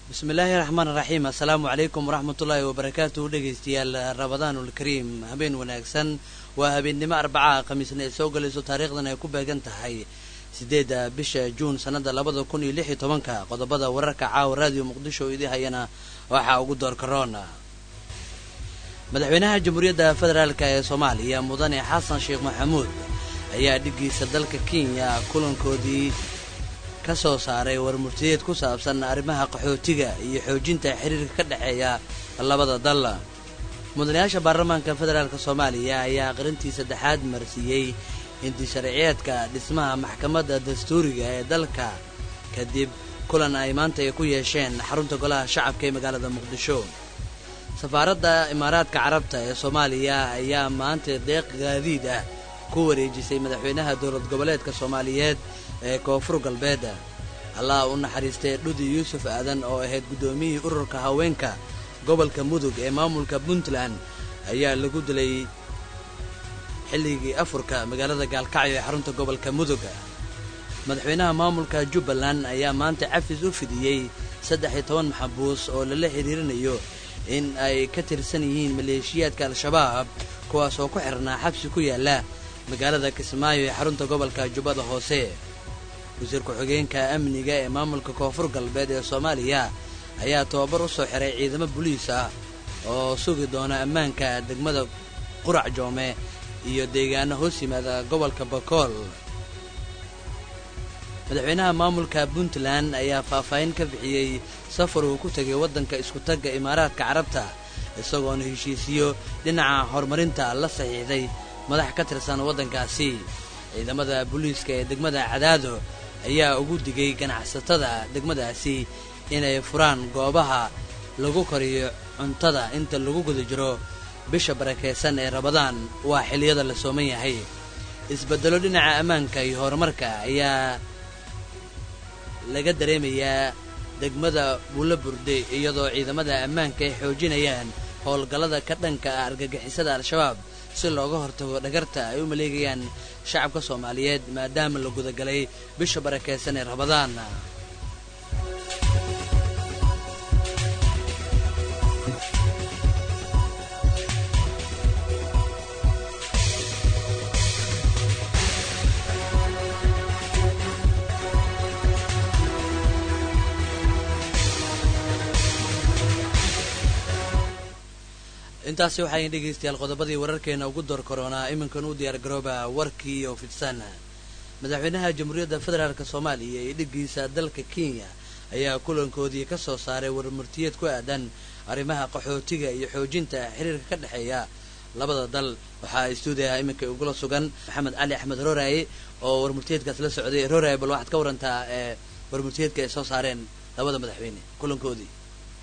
bismillaahi raxmaan raxiim assalaamu calaykum waraxmatullaahi wabarakaatu dhegaystayaal ramadaanulkariim habeen wanaagsan waa habeennimo arbacaha khamiisna ay soo galayso taariikhdan ay ku beegan tahay sideedda bisha juun sannada labada kun iyo lix iyo tobanka qodobada wararka caawa raadiyo muqdisho oo idii hayana waxaa ugu door karoona madaxweynaha jamhuuriyadda federaalk ee soomaaliya mudane xasan sheekh maxamuud ayaa dhiggiisa dalka kenya kulankoodii ka soo saaray warmurtiyeed ku saabsan arrimaha qaxootiga iyo xoojinta xiriirka ka dhexeeya labada dal mudanayaasha baarlamaanka federaalk soomaaliya ayaa aqrintii saddexaad marsiiyey intisharciyeedka dhismaha maxkamadda dastuuriga ee dalka kadib kulan ay maanta ay ku yeesheen xarunta golaha shacabka ee magaalada muqdisho safaaradda imaaraadka carabta ee soomaaliya ayaa maanta deeq gaadiid ah ku wareejisay madaxweynaha dowlad goboleedka soomaaliyeed ee koonfur galbeed allah u naxariistay dhudi yuusuf aadan oo ahayd guddoomiyihii ururka haweenka gobolka mudug ee maamulka puntland ayaa lagu dilay xilligii afurka magaalada gaalkacyo ee xarunta gobolka mudug madaxweynaha maamulka jubbaland ayaa maanta cafis u fidiyey saddex iyo toban maxabuus oo lala xiriirinayo in ay ka tirsan yihiin maleeshiyaadka al-shabaab kuwaas oo ku xirnaa xabsi ku yaalla magaalada kismaayo ee xarunta gobolka jubbada hoose wasiir ku-xigeenka amniga ee maamulka koonfur galbeed ee soomaaliya ayaa tababar u soo xiray ciidamo boliis ah oo sugi doona ammaanka degmada qurac joome iyo deegaano hoos yimaada gobolka bakool madaxweynaha maamulka puntland ayaa faahfaahin ka bixiyey safar uu ku tegay waddanka isku-tagga imaaraadka carabta isagoona heshiisiyo dhinaca horumarinta la saxiixday madax ka tirsan waddankaasi ciidamada booliiska ee degmada cadaado ayaa ugu digay ganacsatada degmadaasi inay furaan goobaha lagu koriyo cuntada inta lagu guda jiro bisha barakaysan ee rabadaan waa xilliyada la sooman yahay isbeddelo dhinaca ammaanka iyo horumarka ayaa laga dareemayaa degmada buulo burde iyadoo ciidamada ammaanka ay xoojinayaan howlgallada ka dhanka ah argagixisada al-shabaab si looga hortago dhagarta ay u maleegayaan shacabka soomaaliyeed maadaama la gudagalay bisha barakaysan ee rabadaan intaasi waxayn dhegaystayaal qodobadii wararkeena ugu door karoonaa iminkan u diyaar garooba warkii oo fidsan madaxweynaha jamhuuriyadda federaalk soomaaliya ee dhiggiisa dalka kenya ayaa kulankoodii ka soo saaray warmurtiyeed ku aadan arrimaha qaxootiga iyo xoojinta xiriirka ka dhexeeya labada dal waxaa istuudiyaha iminka ugula sugan maxamed cali axmed rooraye oo warmurtiyeedkaas la socday rooraye bal waxaad ka warantaa ee warmurtiyeedka ay soo saareen labada madaxweyne kulankoodii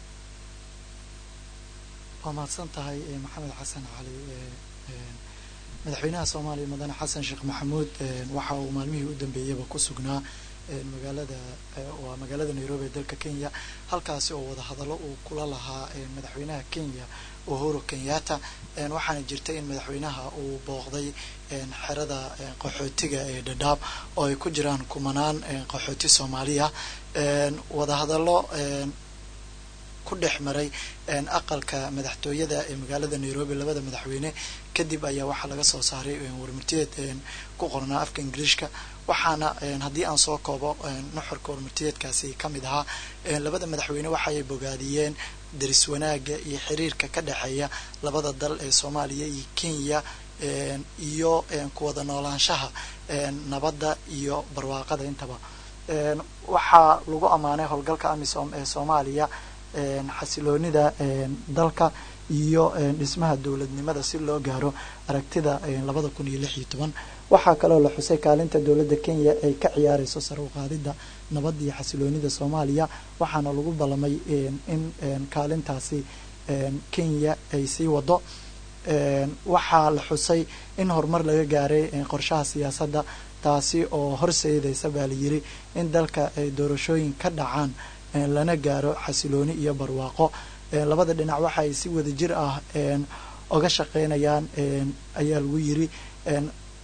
waa mahadsan tahay maxamed xasan cali madaxweynaha soomaaliya mudane xasan sheekh maxamuud waxa uu maalmihii u dambeeyaba ku sugnaa magaalada waa magaalada nairobi ee dalka kenya halkaasi oo wadahadallo uu kula lahaa madaxweynaha kenya uhuru kenyatta waxaana jirta in madaxweynaha uu booqday xerada qaxootiga ee dhadhaab oo ay ku jiraan kumanaan qaxooti soomaaliya wadahadallo ku dhex maray aqalka madaxtooyada ee magaalada nairobi labada madaxweyne kadib ayaa waxaa laga soo saaray warmurtiyeed ku qornaa afka ingiliishka waxaana haddii aan soo koobo nuxurka warmurtiyeedkaasi ka mid ahaa labada madaxweyne waxaay bogaadiyeen daris wanaaga iyo xiriirka ka dhexeeya labada dal ee soomaaliya iyo kenya iyo kuwada noolaanshaha nabadda iyo barwaaqada intaba waxaa lagu ammaanay howlgalka amisom ee soomaaliya xasiloonida dalka iyo dhismaha dowladnimada si loo gaaro aragtida labada kun iyo lix iyo toban waxaa kaloo la xusay kaalinta dowladda kenya ay ka ciyaareyso sare u qaadidda nabadda iyo xasiloonida soomaaliya waxaana lagu ballamay in kaalintaasi kenya ay sii wado waxaa la xusay in horumar laga gaaray qorshaha siyaasadda taasi oo horseedaysa baa la yiri in dalka ay doorashooyin ka dhacaan lana gaaro xasilooni iyo barwaaqo labada dhinac waxa ay si wada jir ah oga shaqeynayaan ayaa lagu yiri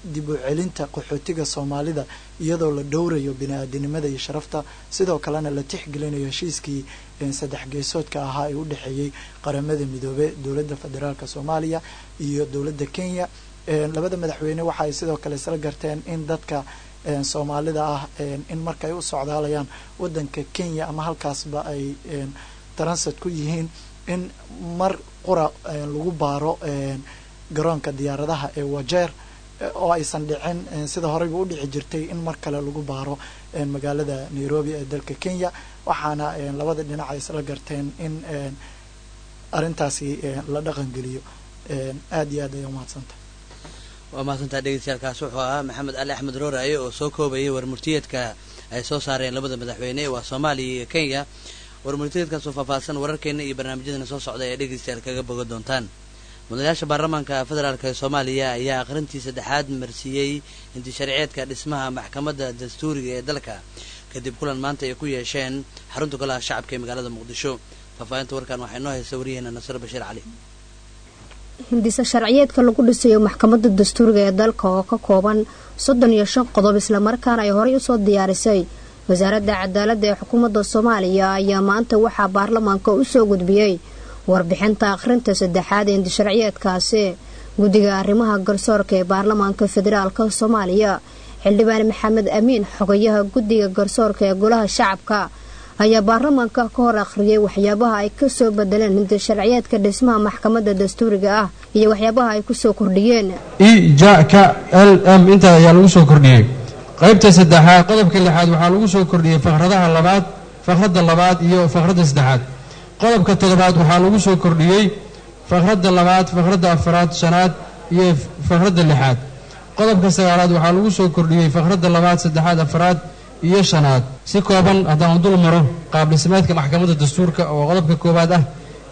dib u celinta qaxootiga soomaalida iyadoo la dhowrayo bini-aadinimada iyo sharafta sidoo kalena la tixgelinayo heshiiskii saddex geesoodka ahaa ee u dhexeeyey qaramada midoobe dowladda federaalk soomaaliya iyo dowladda kenya labada madaxweyne waxa ay sidoo kale isla garteen in dadka soomaalida ah in marka ay u socdaalayaan wadanka kenya ama halkaasba ay transit ku yihiin in mar qura lagu baaro garoonka diyaaradaha ee wajeer oo aysan dhicin sida horeyba u dhici jirtay in mar kale lagu baaro magaalada nairobi ee dalka kenya waxaana labada dhinac ay isla garteen in arrintaasi la dhaqangeliyo aada iyo aad ay umahadsantah waa mahadsantaa dhegeystayaalkaas wuxuu ahaa maxamed ali axmed rooraaye oo soo koobayay warmurtiyeedka ay soo saareen labada madaxweyne waa soomaaliya iyo kenya warmurtiyeedkaasoo faahfaahsan wararkeena iyo barnaamijyadana soo socda ee dhegeystayaal kaga boga doontaan mudanayaasha baarlamaanka federaalk ee soomaaliya ayaa aqrintii saddexaad marsiiyey intisharceedka dhismaha maxkamadda dastuuriga ee dalka kadib kulan maanta ay ku yeesheen xarunta golaha shacabka ee magaalada muqdisho faahfaahinta warkan waxaa inoo haysa waryaheena nasir bashiir cali hindisa sharciyeedka lagu dhisayo maxkamadda dastuuriga ee dalka oo ka kooban soddon iyo shan qodob islamarkaana ay horey usoo diyaarisay wasaaradda cadaaladda ee xukuumadda soomaaliya ayaa maanta waxaa baarlamaanka usoo gudbiyey warbixinta akhrinta saddexaad ee hindisharciyeedkaasi guddiga arrimaha garsoorka ee baarlamaanka federaalk soomaaliya xildhibaan maxamed amiin xogayaha guddiga garsoorka ee golaha shacabka ayaa baarlamaanka ka hor akhriyay waxyaabaha ay kasoo bedeleen hindisharciyeedka dhismaha maxkamadda dastuuriga ah iyo waxyaabaha ay kusoo kordhiyeen e ja ka l m intaa ayaa lagu soo kordhiyey qaybta saddexaad qodobka lixaad waxaa lagu soo kordhiyey fakradaha labaad fakradda labaad iyo fakradda saddexaad qodobka toddobaad waxaa lagu soo kordhiyey fakradda labaad fakradda afaraad shanaad iyo fakradda lixaad qodobka sagaalaad waxaa lagu soo kordhiyey fakradda labaad saddexaad afaraad iyo shanaad si kooban haddaan dul maro qaab dhismeedka maxkamadda dastuurka oo qodobka koowaad ah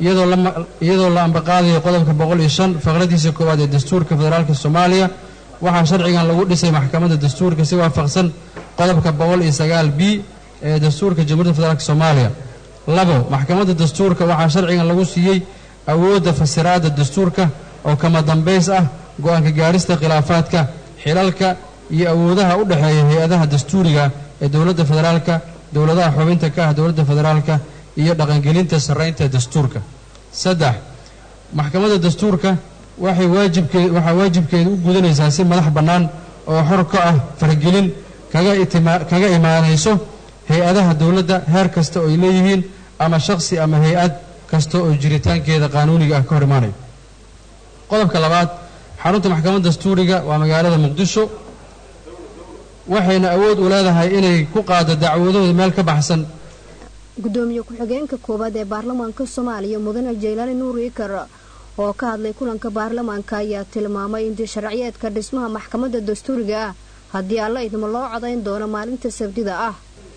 iyadoo la ambaqaadayo qodobka boqol iyo shan faqradiisa koowaad ee dastuurka federaalka soomaaliya waxaa sharcigan lagu dhisay maxkamadda dastuurka si waafaqsan qodobka boqol iyo sagaal b ee dastuurka jamhuuiyadda federaalk soomaaliya labo maxkamadda dastuurka waxaa sharcigan lagu siiyey awoodda fasiraadda dastuurka oo kama dambays ah go-aanka gaarista khilaafaadka xilalka iyo awoodaha u dhexeeya hay-adaha dastuuriga ee dowladda federaalka dowladaha xubinta ka ah dowladda federaalka iyo dhaqangelinta sarraynta dastuurka saddex maxkamadda dastuurka waxay waajibkee waxaa waajibkeeda u gudanaysaa si madax bannaan oo xor ka ah fargelin kaga itima kaga imaanayso hay-adaha dowladda heer kasta oo ay leeyihiin ama shakhsi ama hay-ad kasta oo jiritaankeeda qaanuuniga ah ka hor imaanayo qodobka labaad xarunta maxkamadda dastuuriga waa magaalada muqdisho waxayna awood u leedahay inay ku qaado dacwadooda meel ka baxsan gudoomiye ku-xigeenka koowaad ee baarlamaanka soomaaliya mudane jaylaani nuur ikar oo ka hadlay kulanka baarlamaanka ayaa tilmaamay in sharciyeedka dhismaha maxkamadda dastuuriga ah haddii alla idmo loo codayn doono maalinta sabtida ah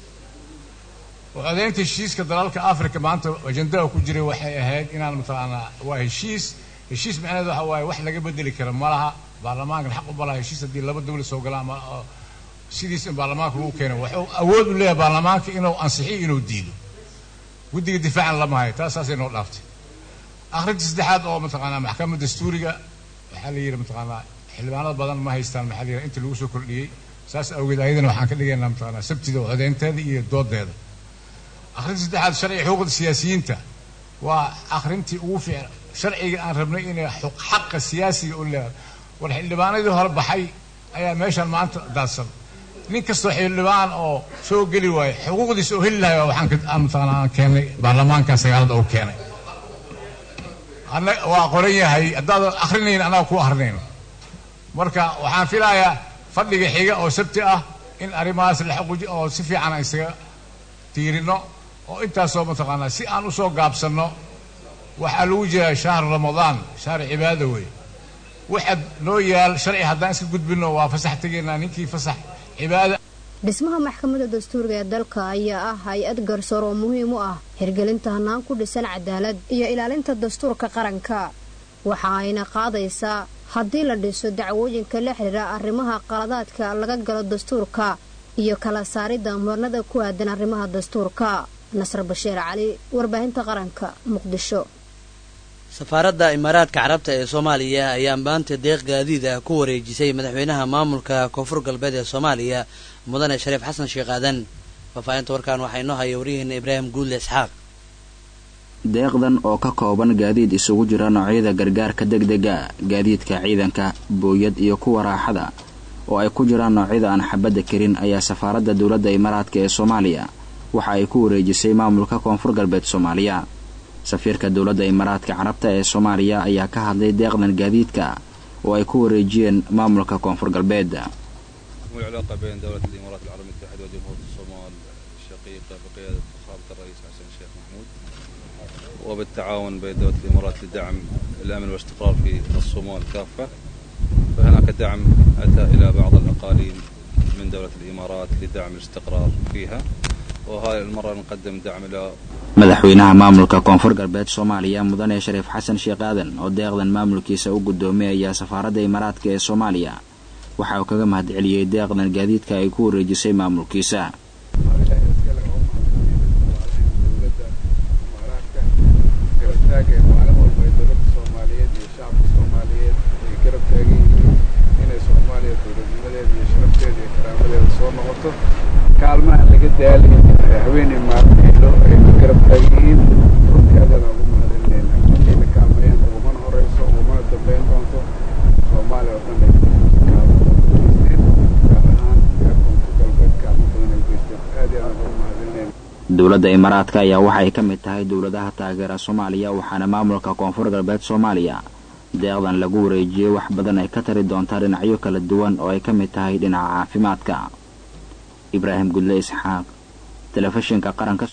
codaynta heshiiska dalalka africa maanta ajandaha ku jiray waxay ahayd inaan mataqaanaa waa heshiis heshiis macnaheed waxa waaye wax laga bedeli kara ma laha baarlamaankan xaq uma laha heshiis haddii laba dawlad soo galaan ama sidiis in baarlamaanka lagu keeno wuxuu awood u leeyahay baarlamaanka inuu ansixiyo inuu diido guddiga difaacan lama hayo taas saasay noo dhaaftay akhrinta saddexaad oo mataqaanaa maxkamadda dastuuriga waxaa la yidhi mataqaanaa xildhibaanada badan ma haystaan maxaa la yidhi inta lagu soo kordhiyey saas awgeed ayadana waxaan ka dhigaynaa mataqaanaa sabtida codeynteeda iyo doodeeda akhrinta saddexaad sharciga xuquuqda siyaasiyiinta waa akhrintii ugu fiican sharciga aan rabnay inay xaqa siyaasiga u leedahay war xildhibaanadii hore baxay ayaa meeshaan maanta daadsan nin kastoo xildhibaan oo soo geli waayo xuquuqdiisa oo heli lahay waxaan aan mataqaanaa aan keenay baarlamaanka sagaalada uu keenay ana waa qoran yahay haddaadan akrinayn annaga ku akrinayno marka waxaan filayaa fadhiga xiga oo sabti ah in arrimahaas la xuquuji oo si fiican aan isaga tiirino oo intaasoo mataqaanaa si aan usoo gaabsanno waxaa lagu jiraa shahru ramadaan shahru cibaada wey waxaad noo yaal sharci haddaan iska gudbino waa fasax tegaynaa ninkii fasax cibaada dhismaha maxkamadda dastuuriga ee dalka ayaa ah hay-ad garsoor oo muhiim u ah hirgelinta hannaan ku dhisan cadaalad iyo ilaalinta dastuurka qaranka waxa ayna qaadaysaa haddii la dhiso dacwooyinka la xidhiira arrimaha qaladaadka laga galo dastuurka iyo kala saaridda muranada ku aadan arrimaha dastuurka nasr bashiir cali warbaahinta qaranka muqdisho safaaradda imaaraadka carabta ee soomaaliya ayaa maanta deeq gaadiid ah ku wareejisay madaxweynaha maamulka koonfur galbeed ee soomaaliya mudane shariif xasan sheekh aadan faahfaahinta warkaan waxaa inoo haya waryaheena ibraahim guudle isxaaq deeqdan oo ka kooban gaadiid isugu jira noocyada gargaarka degdega gaadiidka ciidanka booyad iyo kuwa raaxada oo ay ku jiraan noocyada aan xabadda karin ayaa safaaradda dowladda imaaraadka ee soomaaliya waxa ay ku wareejisay maamulka koonfur galbeed soomaaliya safiirka dowladda imaaraadka carabta ee soomaaliya ayaa ka hadlay deeqdan gaadiidka oo ay ku wareejiyeen maamulka koonfur galbeed والعلاقة بين دولة الإمارات العربية المتحدة وجمهورية الصومال الشقيقة بقيادة فخامة الرئيس حسن الشيخ محمود وبالتعاون بين دولة الإمارات لدعم الأمن والاستقرار في الصومال كافة فهناك دعم أتى إلى بعض الأقاليم من دولة الإمارات لدعم الاستقرار فيها وهذه المرة نقدم دعم إلى madaxweynaha maamulka koonfur galbeed soomaaliya mudane shariif xasan sheekh aadan oo deeqdan maamulkiisa u guddoomiyayaa safaaradda imaaraadka ee soomaaliya waxa uu kaga mahad celiyey deeqdan gaadiidka ay ku wareejisay maamulkiisa kaalmaha laga daalay haweeney maalmeelo ay garab taagiyiin runtii aadaan ugu mahadcelinayna inayna kaalmayaan ugumana horeyso ugumana dambeyn doonto soomaaliya oo dhan ay kaalmageysteen gaar ahaan reer koonfur galbeed kaalmo badan ay geysteen aad iyo aadaan ugu mahadcelinayna dowladda imaaraadka ayaa waxay ka mid tahay dowladaha taageera soomaaliya waxaana maamulka koonfur galbeed soomaaliya deeqdan lagu wareejiyey wax badan ay ka tari doontaa dhinacyo kala duwan oo ay ka mid tahay dhinaca caafimaadka ibraahim gudle isxaaq telefishinka qaranka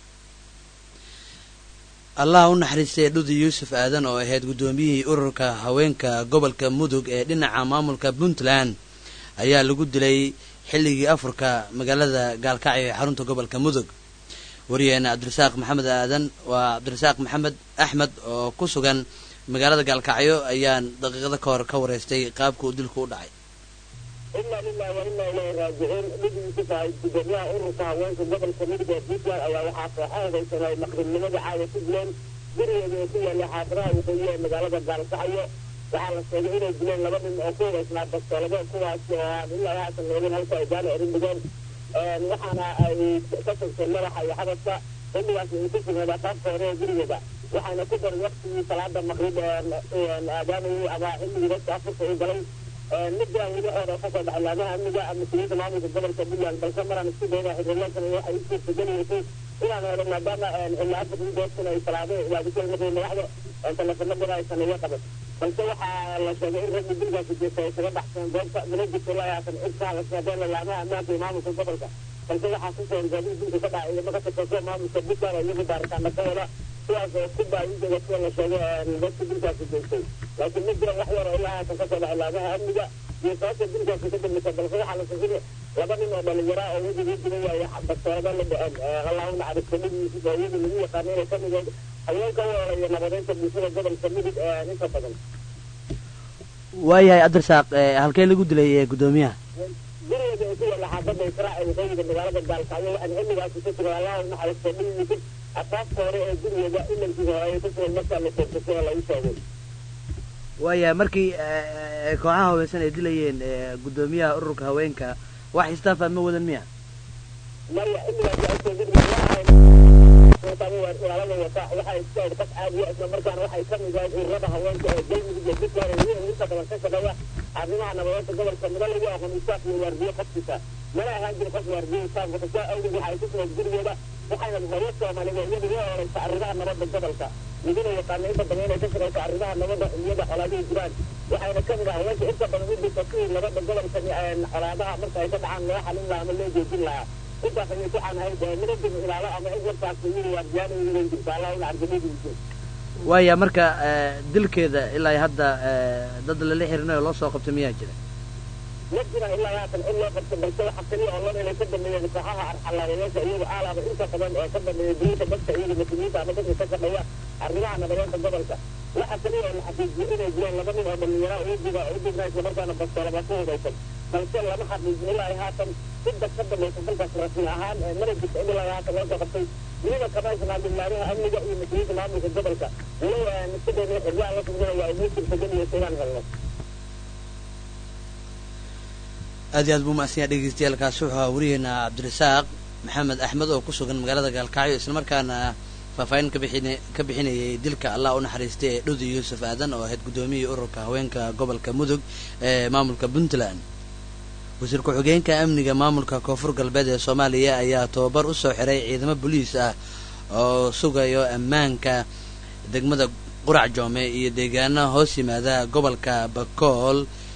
allah u naxariistay dhudi yuusuf aadan oo ahayd guddoomiyihii ururka haweenka gobolka mudug ee dhinaca maamulka puntland ayaa lagu dilay xilligii afurka magaalada gaalkacyo ee xarunta gobolka mudug wariyaheena cabdirasaaq maxamed aadan waa cabdirasaaq maxamed axmed oo ku sugan magaalada gaalkacyo ayaan daqiiqada ka hor ka wareystay qaabka uu dilku u dhacay inaa lilahi wa inaa ilayhi raajicuun dhigiisu tahay gudoomiyaha ururka haweenka gobolka mudug ee puntland ayaa waxaa kooxahadaysan ay maqribnimada caada ku dileen gurigeeda oo ku yaallay xaafadaha waqooyi ee magaalada gaalkacyo waxaa la sheegay inay dileen laba nin oo ku hubaysnaa bastoolado kuwaas oo aan ilaa haatan laobin halka ay gaana erin dhigeen waxaana ay ka tagteen madaxa iyo xabadka xilligaas ay ku sugnayd afaafka hore ee gurigeeda waxaana ku daray waktigii salaada maqrib aadaamayay ama xilligii dadka afurka u galay midaan weli hore kasoo baxay laamaha amniga mas-uuliyiinta maamulka gobolka puntland balse maraan isku dayna xiriirlakan waxay u suurtageliyeysay inaan helo maadaama ilaa afartii goobtan ay salaado waadisay markay madaxda teleefano badan aysan iga qaban balse waxaa la sheegay in ragga gurigaasi jeesta ay kaga baxseen goobta mana jirto ilaa haatan cid ka hadashaadeen laamaha ammaanka iyo maamulka gobolka balse waxaa ku soo gaadiid dilka ka dhacay iyo maka tirsan maamulka puntland oo iyagu baaritaana ka hela kuwaas oo ku baayinteeda sida la sheegay dadka dilkaasi jeestay laakiin ma jira wax yar oo ilaa haatan kasoo dhacay laamaha amniga iyo sababta dilkaasi ka dambaysa balse waxaa la sheegay laba nin oo dhalinyara oo wejigii dilay ay bastoolada la dhaceen allahu naxariista midkiisa oo iyadu lagu yaqaano inay ka mid haweenka u olaya nabadeynta bulshada gobolka mudug inta badan waayahay cabdirasaaq halkee lagu dilay guddoomiyaha gurigeeda oo ku yaalla xaafadda israac ee waqooyiga magaalada gaalkacyo waxaan xilligaasi ka sugan allahu naxariista midkiisa asaafka hore ee gurigeeda ilankiisa hore ay ku sugan markaa la toogtay oo lagu sheegay waayahay markii kooxaha haweensan ay dilayeen guddoomiyaha ururka haweenka wax istaafa ma wadan miya maya xilligaasi ay soo gudbiyaan ilaalada wata waxay iska qof caadiya isla markaana waxay ka mid ahayd ururada haweenka ee galmudug iyo puntland ee inta badan ka shaqeeya arrimaha nabadeynta gobolka mida lagu aqoon isaaf iyo waardiye qofkiisa mana ahaan jiri qof waardiye isaafka tasaa awgeed waxay ku sugnayd gurigeeda waxayna hooyo soomaalida iyadu uga horeysa arrimaha nabadda gobolka midina yaqaana inta badan inay ka shaqeysa arrimaha nabadda iyada colaadihii jiraan waxayna ka mid ah haweenka inta badan u dhisa kuwii nabadda gobolka colaadaha marka ay ka dhacaan loo xalin lahaa ama loo joojin lahaa intaas ayay ku canahayd minadib ilaalo ama cid warkaas iyadu waardiyaana iyadan jirta allah ina argamadiisa waaya marka dilkeeda ilaa hadda dad lala xirinayo loo soo qabtay miyaa jira ma jira ilaa haatan cid loo qabta balse waxa kaliya oo lon inay ka dambeeyeen kooxaha arxalaayayaasha iyagu aalaaba inta badan ee ka dambeeya diinta dadka iyaga mas-uuliyiinta ama dadka ka shaqeeya arrimaha nabadeynta gobolka waxa kaliya oo la xaqiijiyo inay jireen laba nin oo dhalinyara udiga udigna isla markaana bastoolaba ku hudaysan balse lama xaqiijin ilaa haatan cidda ka dambaysa dalkaas rasmi ahaan mana jirta in ilaa haatan loo soo qabtay weliba kabaashana bilaadaha amniga iyo mas-uuliyiinta maamulka gobolka walow niskadayna xiryaha la fudinaya ay noo suurtagelayso inaan helno aad iyo aad buu mahadsan yahay dhegeystayaal kaasi wuxuu ahaa wariyeena cabdirasaaq maxamed axmed oo ku sugan magaalada gaalkacyo islamarkaana faahfaahin ka bixin ka bixinayay dilka allah u naxariistay ee dhudi yuusuf aadan oo ahayd guddoomiyihii ururka haweenka gobolka mudug ee maamulka puntland wasiir ku-xigeenka amniga maamulka koonfur galbeed ee soomaaliya ayaa tababar u soo xiray ciidamo boliis ah oo sugayo ammaanka degmada qurac joome iyo deegaanaha hoos yimaada gobolka bakool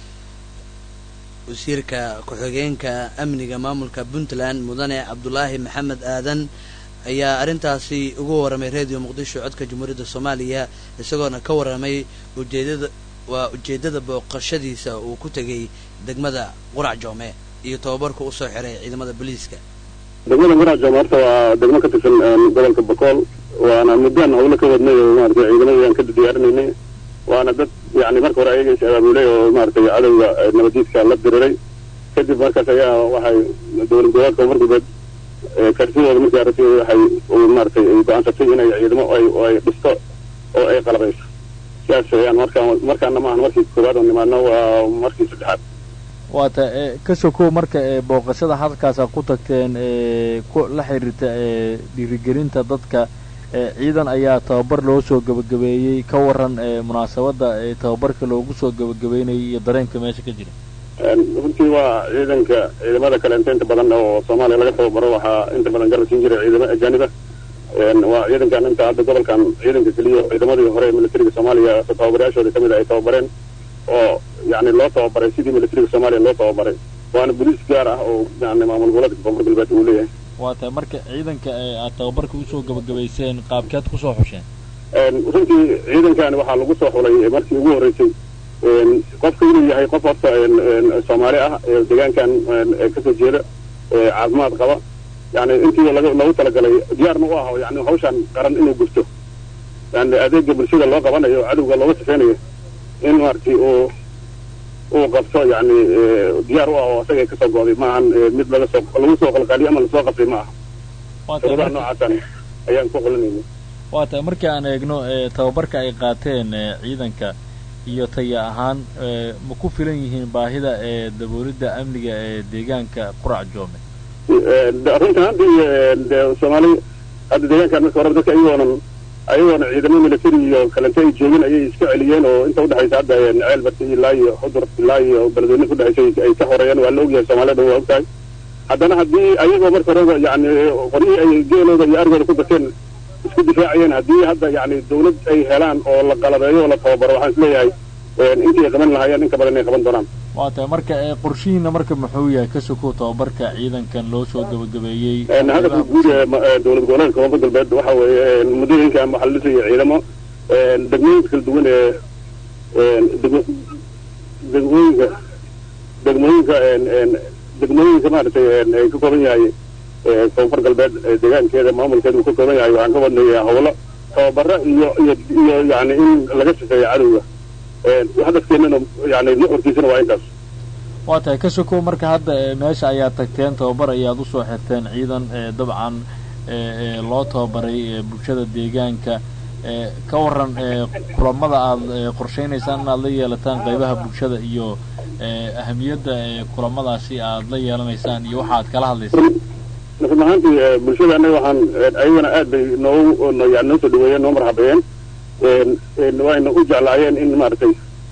wasiirka ku-xigeenka amniga maamulka puntland mudane cabdulaahi maxamed aadan ayaa arrintaasi ugu warramay radio muqdisho codka jamhuuriyadda soomaaliya isagoona ka warramay ujeedada waa ujeeddada booqashadiisa uu ku tegay degmada qurac joome iyo tababarku usoo xiray ciidamada booliiska degmada qurac joome horta waa degmo ka tirsan gobolka bakool waana muddaan hawlo ka wadnay oo maaragtay ciidamadii aan ka diyaarinaynay waana dad yani marka hore ayaga is abaabulay oo maaragtay cadowga nabadiidka la diriray kadib markaas ayaa waxay dowlad goboleedka koonfur galbeed kartidooda markii aragtay waxay maaragtay ay go-aansatay inay ciidamo ay ay dhisto oo ay qalabayso sidaas ayaan markaan markaana maahan markii koowaad oo nimaadno waa markii saddexaad waata ka sokow marka booqashada halkaasa ku tagteen la xiriirta dhiirigelinta dadka ciidan ayaa tababar loo soo gebagabeeyey ka waran munaasabadda tababarka loogu soo gebagabeynayay iyo dareenka meesha ka jira runtii waa ciidanka ciidamada kale inta inta badan oo soomaaliya laga tababaro waxaa inta badan garab siin jiray ciidamo ajaaniba waa ciidankan inta hadda gobolkan ciidanka keliya ciidamadii hore ee militariga soomaaliya tababarayaashooda kamid a ay tababareen oo yani loo tababaray sidii militariga soomaaliya loo tababaray waana boliis gaar ah oo yani maamul goboleedka koonfur galbeed uu leeyahay waa tahay marka ciidanka aad tababarka usoo gebagabayseen qaabkeed kusoo xusheen runtii ciidankani waxaa lagu soo xulay markii ugu horreysay qofka inuu yahay qof horta soomaali ah deegaankan kasoo jeeda caafimaad qaba yani intii loogu talagalay diyaarna u ah yani hawshan qaran inuu gurto yani adeega bulshada loo qabanayo cadowga looga sifeynayo in maaragtay uu uu qabto yani diyaar u ah oo isaga kasoo go'day maahan mid laga soo lagu soo qalqaaliyo ama lasoo qabtay ma aha shuruudaha noocaasan ayaan ku xulinayna waa tahay markii aan eegno tababarka ay qaateen ciidanka iyo taya ahaan ma ku filan yihiin baahida ee daboolidda amniga ee deegaanka qurac joome runta haddii de soomaali hadda deegaankan marka hore dadka ayagoonan ayagoona ciidamo military iyo kalente ay joogin ayay iska celiyeen oo inta udhexaysa hadda ceel barti ilaa iyo xudur ilaa iyo beledweyne kudhexaysa ay ka horeeyeen waa la ogyahay soomaalida waa ogtahay haddana haddii ayagoo marka horeba yani qoryihii ay geelooda iyo arigooda ku bateen isku difaacayeen haddii hadda yani dawlad ay helaan oo la qalabeeyo oo la tababaro waxaan isleeyahay intii ay qaban lahaayeen in ka badan inay qaban doonaan waa tahay marka qorshihiina marka muxuu yahay ka sokow tababarka ciidankan loo soo gebagabeeyey hadafka guud ee dowlad goboleedka koonfur galbeed waxa weeye muddooyinkan waxaa la dhisaya ciidamo degmooyinka kala duwan ee degmooyinka degmooyinka degmooyinka maaragtay ay ka kooban yahay koonfur galbeed deegaankeeda maamulkeeda uu ka kooban yahay waxaan ka wadnaya howlo tababaro iyo iyo iyo yani in laga shaqeeyo cadowga hadafkeenana yani nuxurkiisana waa intaas waa tahay ka sokow marka hadda meesha ayaad tagteen tababar ayaad usoo xirteen ciidan dabcan loo tababaray bulshada deegaanka ka waran kulamada aad qorshaynaysaan inaad la yeelataan qaybaha bulshada iyo ahamiyadda kulamadaasi aad la yeelanaysaan iyo waxa aad kala hadlaysaan run ahaantii bulshada annaga waxaan ayagana aad bay noo yani noo soo dhaweeyeen noo marxabeeyeen wayna u jeclaayeen in maaragtay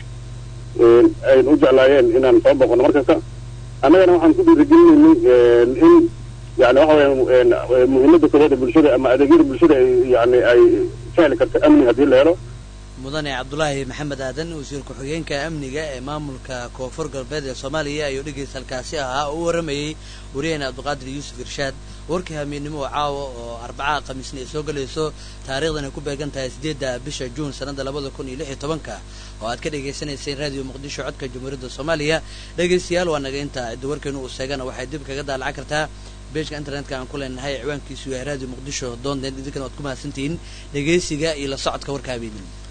ayna u jeclaayeen inaan soo boqono markasta annagana waxaan ku dhiirigelinaynay in yani waxa weya muhiimadda koobaad ee bulshada ama adeegyada bulshada yani ay sahli karto amni haddii la helo mudane cabdulaahi maxamed aadan wasiir ku-xigeenka amniga ee maamulka koonfur galbeed ee soomaaliya ayuu dhegeysta halkaasi ahaa oo u warramayey wariyahena cabdiqaadir yuusuf irshaad warkii hamiidnimo oo caawa oo arbacaha khamiisna ay soo gelayso taariikhdan ay ku beegan tahay siddeedda bisha juun sannadda labada kun iyo lix iyo tobanka oo aad ka dhagaysanayseen raadiyo muqdisho codka jamhuuriyadda soomaaliya dhegaystayaal waa naga intaa cidda warkeenu uu sheegana waxay dib kaga daalacan kartaa beejka internetka aan ku leenahay ciwaankiisu yahay raadiyo muqdisho doonteen idinkana waad ku mahadsantihiin dhegaysiga iyo la socodka warka habeedin